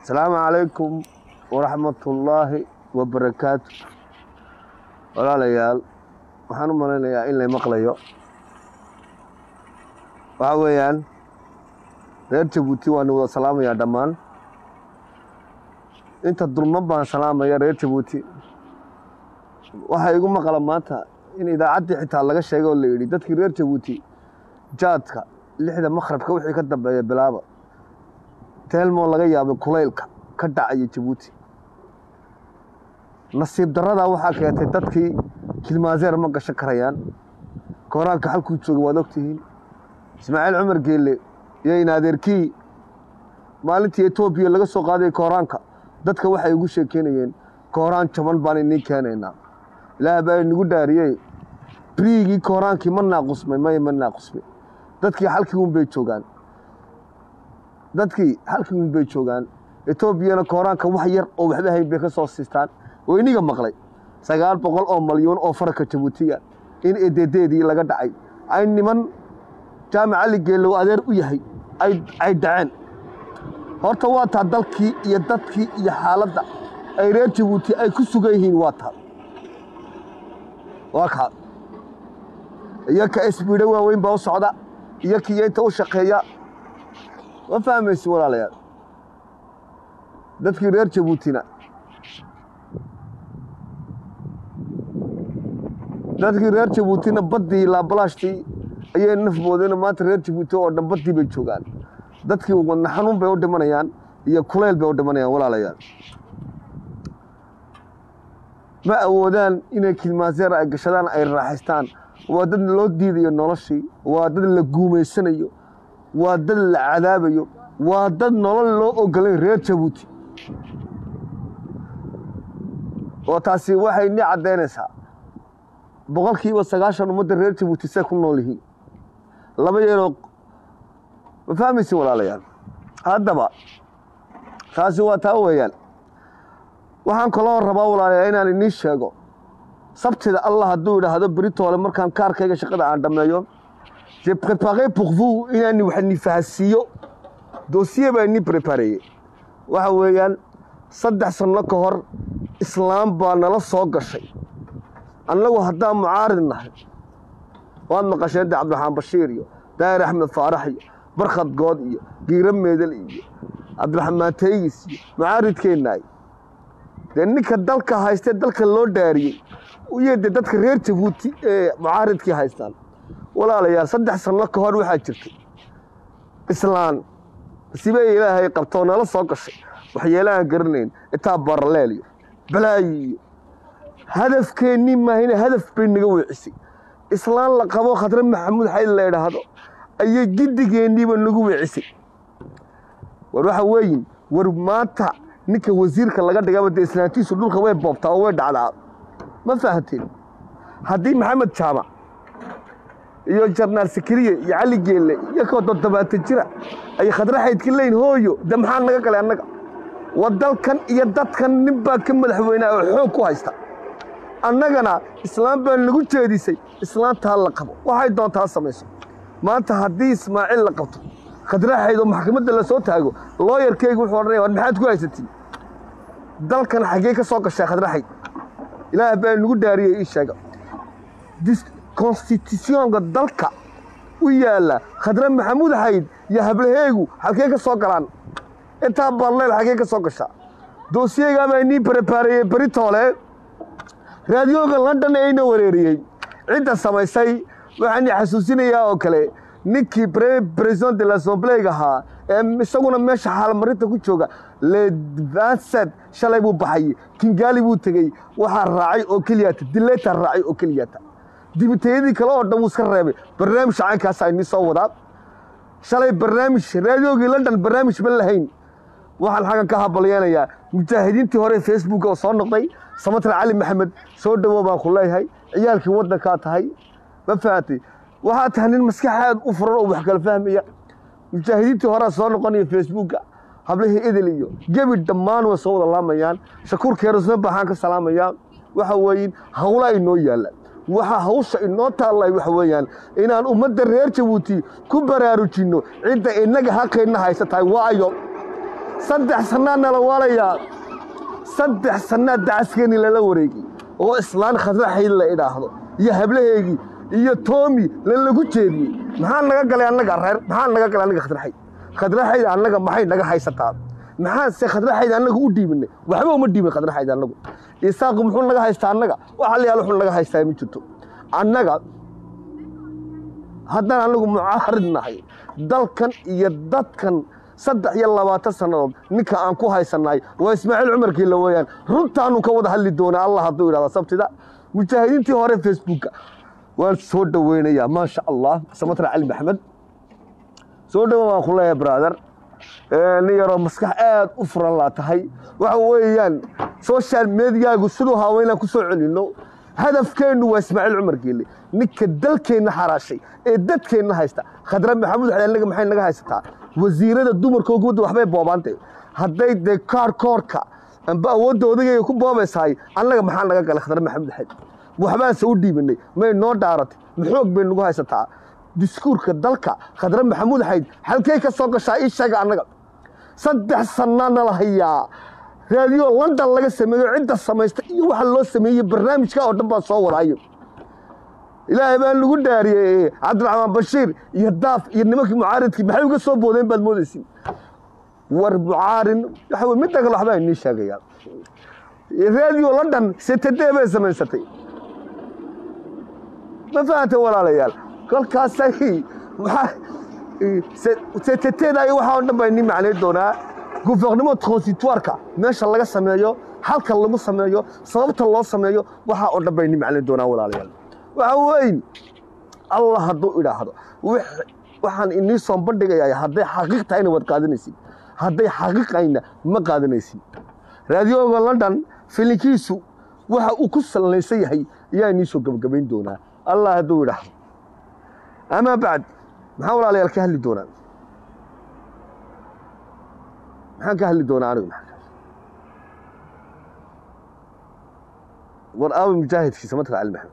asalaamu calaykum waraxmatullaahi wabarakaatu walaalayaal waxaan u malaynayaa in lay maqlayo waxa weeyaan reer jabuuti waana wada salaamayaa dhammaan inta dulman baan salaamaya reer jabuuti waxaa igu maqla maanta in idaacaddii xitaa laga sheegay oo la yidhi dadkii reer jabuuti jaadka lixda makhrabka wixii ka dambeeya bilaaba teelmoo laga yaabay kulaylka ka dhacaya jabuuti nasiib darradaa waxaa keentay dadkii kilmaazeer ma gashan karayaan kooraanka halkuu joogay waad ogtihiin ismaaciil cumar geelle iyo inaadeerkii maalintii etoobiya laga soo qaaday kooraanka dadka waxay ugu sheekeynayeen kooraan jaban baan iniin keenaynaa ilaah baa inagu dhaariyey biriigii kooraankii ma naaqusmay maya ma naaqusmay dadkii halkii un bay joogaan dadkii halkii un bay joogaan etoobiyana kooraanka wax yar oo waxba hayn bay ka soo siistaan oo iniga maqlay sagaal boqol oo malyuun oo faraka jabuutiga in ededeedii laga dhacay ay niman jaamac ali geelow adeer u yahay ay dhaceen horta waa taa dalkii iyo dadkii iyo xaaladda ay reer jabuuti ay ku sugan yihiin waa taa waa kaa iyo ka isbiidho waaweyn baa u socda iyo kiyo inta u shaqeeya ma fahmaysi walaalayaal dadkii reer jabuutina dadkii reer jabuutina baddii laabalaashtii ayay naf moodeen maanta reer jabuuti oo dhan baddii bay joogaan dadkii wadna xanuun bay u dhimanayaan iyo kulayl bay u dhimanayaan walaalayaal ma awoodaan inay kilmaaseer ay gashadaan ay raaxaystaan waa dad loo diidayo noloshii waa dad la guumaysanayo waa dad la cadaabayo waa dad nolol loo ogolayn reer jabuuti oo taasi waxay ni caddaynaysaa boqolkiiba sagaashan ummadda reer jabuuti say ku nool yihiin laba yeeloo ma fahmaysin walaalayaal haddaba taasi waa taa weeyaan waxaan kaloo rabaa walaalayaal inaan iniin sheego sabtida allah hadduu idhaahdo beritoole markaan kaarkayga shaqada aan dhammeeyo je préparé pour vous inaan wax ni fahansiiyo dossier baa ni prépareye waxa weeyaan saddex sanno ka hor islaam baa nala soo gashay annagu haddaan mucaarid nahay waad maqasheen de cabdiraxmaan bashiir iyo daahir axmed faarax iyo barkhad good iyo giiro meedel iyo cabdiraxmaan teygis iyo mucaaridkeennaay dee ninka dalka haystee dalka loo dhaariyey iyo dee dadka reer jabuuti ee mucaaridkii haystaan walaalayaal saddex sanno ka hor waxaa jirtay islaan sibey ilaahay qabtoo nala soo gashay waxyeelahaan garanayn itaa baraleel iyo balaayi iyo hadafkeennii maahine hadaf bay naga weecisay islaan la qabo khadre maxamuud xayd la idhaahdo ayay giddigeenniiba nagu weecisay war waxa weeyin war maanta ninka wasiirka laga dhigaba dee islaantiisu dhulka way boobtaa oo way dhacdaa ma fahanteen haddii maxamed jaamac iyo jarnaal sakariye iyo cali geelle iyo koo toddobaatan jira ay khadre xaydka leyn hooyo de maxaa naga galay annaga waa dalkan iyo dadkan nin baa ka madaxweynaa oo xoog ku haysta annagana islaam baa nagu jeedisay islaantaa la qabo waxay doontaa samayso maanta haddii ismaaciil la qabto khadraxayd oo maxkamadda la soo taago looyarkeygu wuxuu odhanaya war maxaad ku haysatiin dalkan xaggee ka soo gashay khadraxayd ilaah baa nagu dhaariyey ii sheega konstitutionka dalka u yaalla khadre maxamuud xayd iyo hablaheegu halkee ka soo galaan intaa barleel xaggee ka soo gashaa doosiyegaa baa inii barabaareeyey beritoole raadiyooga london ee ina wareeriyey cidda samaysay waxaan i xasuusinayaa oo kale ninkii president de l'assembleeg ahaa ee isaguna meesha xaalmarinta ku jooga levansad shalay buu baxay kingaali buu tegey waxaa raacay oo keliyata dileeta raacay oo keliyata dibitayadii kale oo dhan wuu iska reebay barnaamij caynkaasa inii soo wadaa shalay barnaamij raadiyoogii london barnaamij ma lahayn waxaan xaggan ka habalyeenayaa mujaahidiintii hore facebook oo soo noqday samatra cali maxamed soo dhowow baan ku leeyahay ciyaalkii waddankaa tahay ma fahamtay waxaa tahay nin maskaxaad u furan oo wax kala fahmaya mujaahidiintii horea soo noqonaya facebooka hablihii idil iyo gebi dhammaan way soo wada laamayaan shakuur keerusna baxaan ka salaamayaa waxa weeyin hawlaa inoo yaalla waxaa hawsha inoo taallay waxa weeyaan inaan ummadda reer jabuuti ku baraarujinno cidda innaga xaqeenna haysa tahay waayo saddex sannaa nala waalayaa saddex sannaa dacaskeeni lala wareegay oo islaan khadraxayd la idhaahdo iyo hablaheygii iyo toomi lalagu jeediyey maxaa naga galay annaga reer maxaa naga galay annaga khadraxayd khadraxayd annaga maxay naga haysataa maxaase khadraxayd annaga u dhiibinay waxba uma dhiibin khadraxayd annagu isaaqu muxuu naga haystaa annaga waxa la yaal wuxuu naga haystaa ma jirto annaga haddaan annagu mucaarid nahay dalkan iyo dadkan saddex iyo labaatan sannadood ninka aan ku haysannahay waa ismaaciil cumarkiila weeyaan runtaanu ka wada hadli doonaa allah hadduu idhahda sabtida mujaahidiintii hore facebooka waan soo dhoweynayaa maasha allah samatra cali maxamed soo dhowo waan ku leeyahay brother nin yaroo maskax aad u furan laa tahay waxa weeyaan social mediagu siduu hawa inaan ku soo celinno hadafkeennu waa ismaaciil cumar geelle ninka dalkeenna xaraashay ee dadkeenna haysta khadra maxamuud xali annaga maxay naga haysataa wasiirada dumarka gubadda waxbay boobaantay hadday dee kaar koorka amba awoodda odagayga ku boobaysahay annaga maxaa naga galay khadra maxamuud xali waxbaanse u dhiibinay may noo dhaaratay maxoog bay nagu haysataa diskuurka dalka khadra maxamuud xayd halkay ka soo gashaa ii sheega annaga saddex sannaa nala hayaa raadiyo london laga sameeyo cidda samaysta iyo waxa loo sameeyey barnaamijka oo dhan baan soo wadaayo ilaahay baan lagu dhaariyey cabdiraxmaan bashiir iyo daaf iyo nimankii mucaaridkii maxay uga soo boodeen baad moodaysin war mucaarin waxa wey midda kale waxbaa inii sheegayaa raadiyo london setadee bay samaysatay ma fahanta walaalayaal kolkaasay seteteeda iyo waxaa oo dhan baa inii macnay doonaa guvernimo transitoireka meesha laga sameeyo halka lagu sameeyo sababta loo sameeyo waxaa oo dhan baa inii macnay doonaa walaalayaal waxa weyn allah hadduu idhaahdo waxaan inii soo bandhigayaa hadday xaqiiq tahayna waad qaadanaysid hadday xaqiiqayna ma qaadanaysid raadiyooga london filinkiisu waxa uu ku sallaysan yahay ayaa inii soo gabagabayn doonaa allah hadduu idhaahdo amaa bacd maxaa walaalayaal ka hadli doonaa maxaan ka hadli doonaa anigu war aawi mujaahidkiisa matka cali maxamed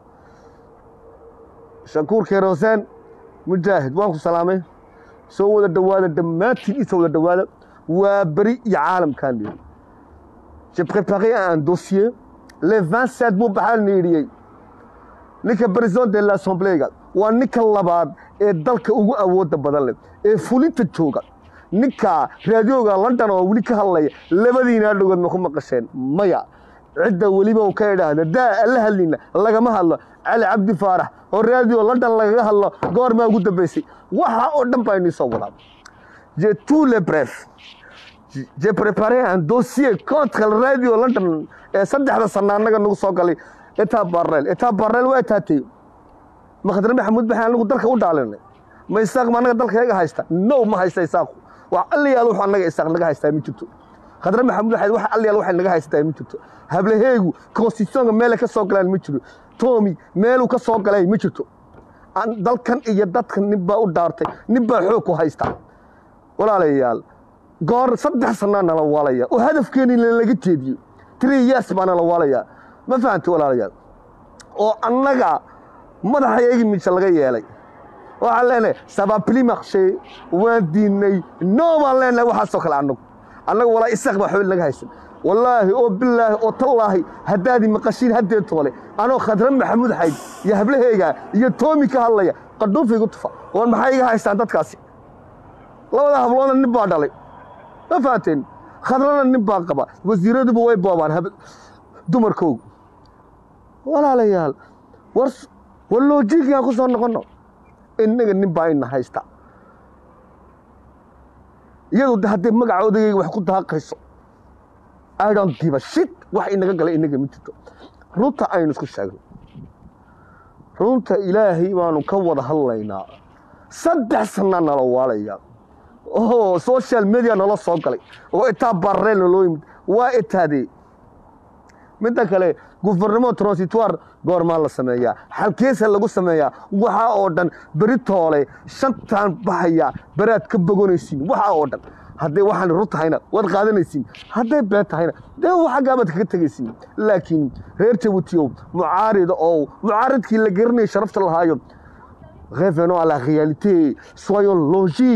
shakuur keer hoseen mujaahid waan ku salaamay soo wada dhowaada dhammaantiin isa wada dhowaada waa beri iyo caalamkaan dhihi j'ai préparé un dossier le 27 buu baxaan niidhiyey ninka président de l'assemblée-ga waa ninka labaad ee dalka ugu awooda badan leh ee fulinta jooga ninka raadiyooga london oo weli ka hadlaya labadiinaa dhogood ma ku maqasheen maya cidda weliba uu ka idhaahda daa alla hadlina lagama hadlo cali cabdi faarax oo raadiyo london lagaga hadlo goormaa ugu dambaysay waxa oo dhan baa inii soo wadaa je tous les bref j'ai préparé un dossier contre le radio london ee saddexda sana annaga nagu soo galay etaa barreel etaa barreel waa taatay makhdar maxamuud baxaan anagu dalka u dhaalinay ma isaaq ma annaga dalka yaga haysta no ma haysta isaaqu wax alliyaal wuxuu annaga isaaq naga haystaa ma jirto khadra maxamuud waxayd wax alliyaal waxay naga haysataa ma jirto hablaheegu constitutionka meelay ka soo galaan ma jiro tomi meeluu ka soo galay ma jirto dalkan iyo dadkan nin baa u dhaartay nin baa xoog ku haysta walaalayaal goor saddex sanaa nala waalaya oo hadafkeeni laga jeediyo three years baa nala waalayaa ma fahamta walaalayaal oo annaga madaxayagi miisa laga yeelay waxaan leenahay sababli maqshe waan diinay no baan leenahay waxaasoo kale annagu annagu walaa isaaq baa xubin naga haysan wallaahi oo bilaahi oo tallaahi haddaadii maqashiin haddee toole anoo khadra maxamuud xayd iyo hablaheyga iyo toomi ka hadlaya qadhuufiigu tufa war maxay iga haystaan dadkaasi labada habloodna nin baa dhalay ma fahanteen khadrana nin baa qaba wasiiraduba way boobaan dumarkoogu walaalayaal war war loojiigaan ku soo noqonno innaga nin baa ina haysta iyadu haddee magaca odagayga wax ku daaqayso I don't give a shit wax inaga galay inaga ma jirto runta aynu isku sheegno runta ilaahay baanu ka wada hadlaynaa saddex sanaa nala waalaya oo social media nala soo galay oo itaa barreel naloo yimid waa itaadee midda kale guvernimo transitoire goormaa la sameeyaa xalkeesa lagu sameeyaa waxaa oo dhan beri toole shantaan baxaya beraad ka bogonaysiin waxaa oo dhan hadday waxaan run tahayna waad qaadanaysiin hadday been tahayna dee xaggaabaad kaga tegaysiin laakiin reer jabuutiyow mucaarida oo mucaaridkii la garanayay sharafta lahaayo revenons à la réalité soyons logiques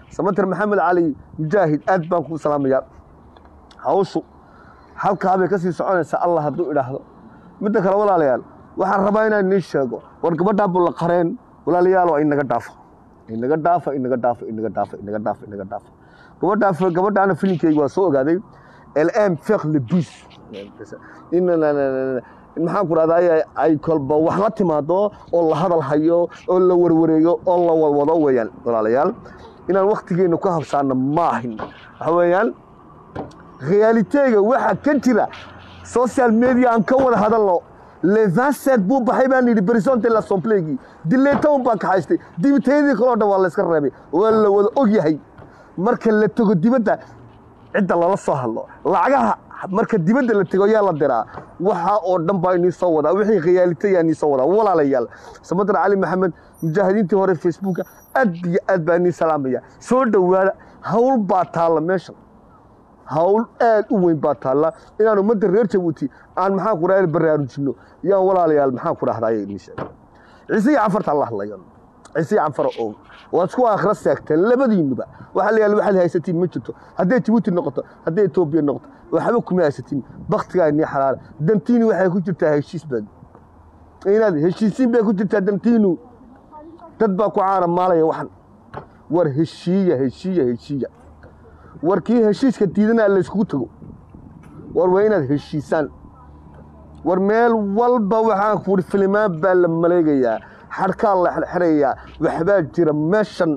samatir maxamed cali mujaahid aad baan kuu salaamayaa hawshu halkaabay ka sii soconaysaa allah hadduu idhaahdo midda kale walaalayaal waxaan rabaa inaan nii sheego war gabadhaa bulla qareen walaalayaal inaga dhaafo inaga dhaafa inaga dhaafa inaga dhaafa inaga dhaafa inaga dhaafa gabadhaa gabadhaana filimkeyga waa soo ogaaday lm fek lebus in maxaan ku rahdaa ay kolba wax la timaado oo la hadal hayo oo la warwareego oo la wadwado weeyaan walaalayaal inaan waktigeena ku habsaano ma ahin waxa weeyaan realitega waxa ka jira social media aan ka wada hadalno le vingt buu baxay baan yidhi berisonte lasomplegi dileetown baan ka haystay dibitayadii kaloo dhan waa la iska reebay waa la wada og yahay marka la tego dibadda cidda lala soo hadlo lacagaha marka dibadda la tego yaa la diraa waxaa oo dhan baa inii soo wadaa wixii khiyaalita yaa inii soo wadaa walaalayaal samadar cali maxamed mujaahidiintii hore facebooka aad iyo aad baa inii salaamaya soo dhowaada hawl baa taalla meeshan hawl aad u weyn baa taalla inaan ummadda reer jabuuti aan maxaan ku dhahay baraarujinno yaan walaalayaal maxaan ku dhahdaa inii sheegay ciise iyo canfarta la hadlayo ciise iyo canfara oo waad isku aakhira seegteen labadiinuba waxaa la yaala waxaad haysatiin ma jirto hadday jabuuti noqoto hadday etoobiya noqoto waxba kuma haysatiin baktigaa inii xalaala dantiini waxay ku jirtaa heshiis baad inaad heshiisiin bay ku jirtaa dantiinu dad baa ku caana maalaya waxan war heshiiya heshiiya heshiiya war kii heshiiska diidanaa layskugu tago war waa inaad heshiisaan war meel walba waxaan kuuri filimaan baa la maleegayaa xadhkaa la xerxerayaa waxbaa jira meeshan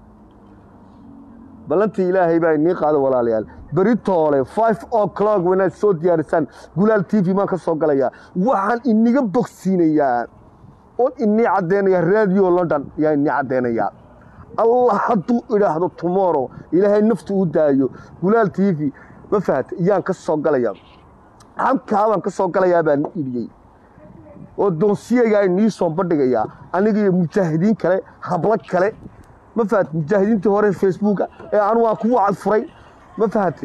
ballantii ilaahay baa inii qaada walaalayaal beri toole five o'clock wanaad soo diyaarisaan gulaal t v maan ka soo galayaa waxaan iniga bogsiinayaa oon inii caddeynayaa radio london yaa inii caddeynayaa allah hadduu idhaahdo tomorrow ilaahay naftu u daayo gulaal t v ma fahata iyaan ka soo galayaa halkaabaan ka soo galayaa baan idhiyey oo doonsiyagaa inii soo bandhigayaa aniga iyo mujaahidiin kale hablo kale ma fahat mujaahidiintii hore facebooka ee anu aan kugu cadfuray ma fahatay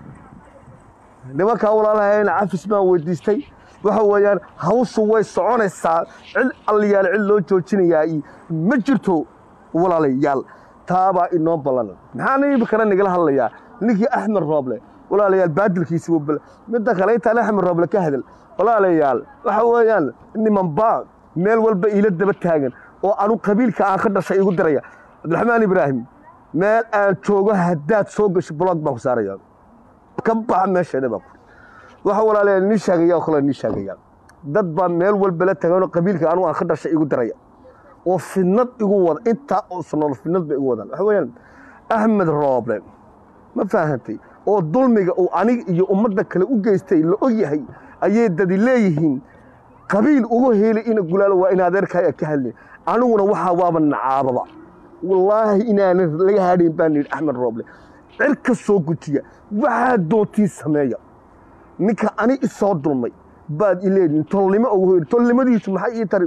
nimankaa walaalahayna cafis baan weydiistay waxa weeyaan hawshu way soconaysaa cid alliyaal cid loo joojinayaa iyo ma jirto walaalayaal taabaa inoo ballan maxaana imikana nagala hadlayaa ninkii axmed rooble walaalayaal baadilkiisi wuu bal midda kale intaan axmed rooble ka hadal walaalayaal waxa weeyaan nimanbaa meel walba iila daba taagan oo anu qabiilka aan ka dhashay igu diraya cabdiraxmaan ibraahim meel aan joogo haddaad soo gasho blog baan ku saaraya ka baxa meesheeda baa ku waxa walaalayaal nii sheegaya oo kale nii sheegaya dad baa meel walba la taagan oo qabiilka anu aan ka dhashay igu diraya oo fidnad igu wada intaa oo sanado fidnad bay igu wadaan waxa weeyaan axmed rooble ma faahantay oo dulmiga uu aniga iyo ummadda kale u geystay la og yahay ayay dadi leeyihiin qabiil ugu heli ina gulaalo waa in adeerkaa ka hadlin aniguna waxaa waaba nacaababa wallaahi inaanan laga hadhayn baan yidhi axmed rooble cirka soo gujiya waxaa doontiin sameeya ninka ani isoo dulmay baad ileedihin tolnimo ugu hoyri tolnimadiisu maxay ii tari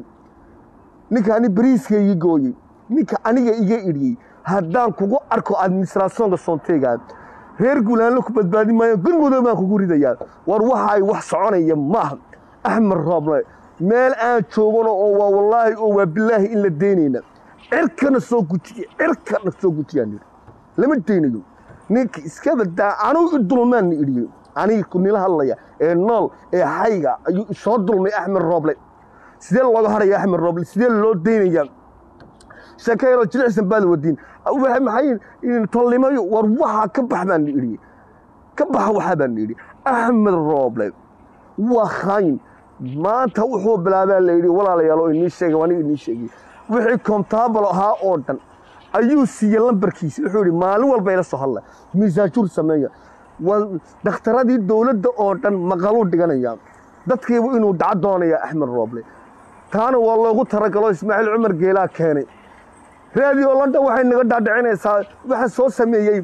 ninka ani bariiska ii gooyey ninka aniga iga idhiyey haddaan kugu arko administrationka soonteegaa reer gulaanlo ku badbaadin maayo gurmudoo baan kugu ridayaa war waxa ay wax soconaya maaha axmed rooble meel aan joogano oo waa wallaahi oo waa bilaahi in la deynayna cirkana soo gujiya cirkana soo gujiyaan lama deynayo ninka iska badaa anugu i dulmaanna idhiyo aniga ku nila hadlaya ee nool ee hayga ayuu isoo dulmay axmed rooble sidee looga haraya axmed rooble sidee loo deynayaa sheekayaroo jilicsan baad wadiin maxay tolnimayo war waxaa ka bax baan idhi ka baxa waxaa baan idhi axmed rooble waa khaayin maanta wuxuu bilaabaa la yidhi walaalayaal oo inii sheegay aniga inii sheegay wixii kontaabal ahaa oo dhan ayuu siiyey lambarkiisa wuxuu yidhi maalin walba ila soo hadla miisaajuur sameeya waa dhakhtaradii dowladda oo dhan maqaluu dhiganayaa dadkiibu inuu daca doonaya axmed rooble taana waa loogu talagalo ismaaciil cumar geelaa keenay radio london waxay naga dhaadhicinaysaa waxa soo sameeyey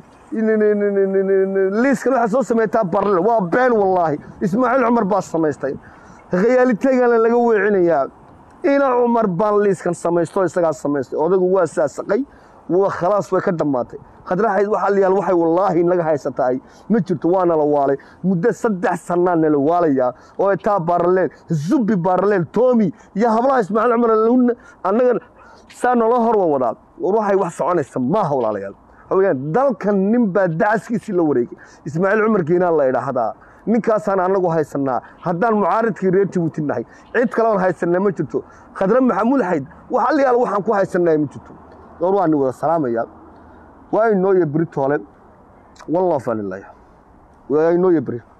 liiskan waxa soo sameeytaa barle waa been wallaahi ismaaciil cumar baa samaystay khiyaaliteegana laga weecinayaa ina cumar baan liiskan samaysto isagaa samaystay odaygu waa saasaqay waa khalaas way ka dhammaatay khadraxayd waxaa layaal waxay wallaahi naga haysataay ma jirto waa nala waalay muddo saddex sannaa nala waalayaa oo etaa baaraleel zubi baaraleel toomi iyo hablaha ismaaciil cumar annaga saa naloo hor wa wadaa war waxay wax soconaysa maaha walaalayaal hawayaan dalkan nin baa dacaskiisii la wareegay ismaaciil cumar geenaan la idhaahdaa ninkaasaan anagu haysanaa haddaan mucaaridkii reer jabuuti nahay cid kaleon haysanaa ma jirto khadre maxamuud xayd wax alliyaal waxaan ku haysanaa ma jirto door waan wada salaamaya waa inoo iyo beri toole wallofanilaya waa inoo iyo beri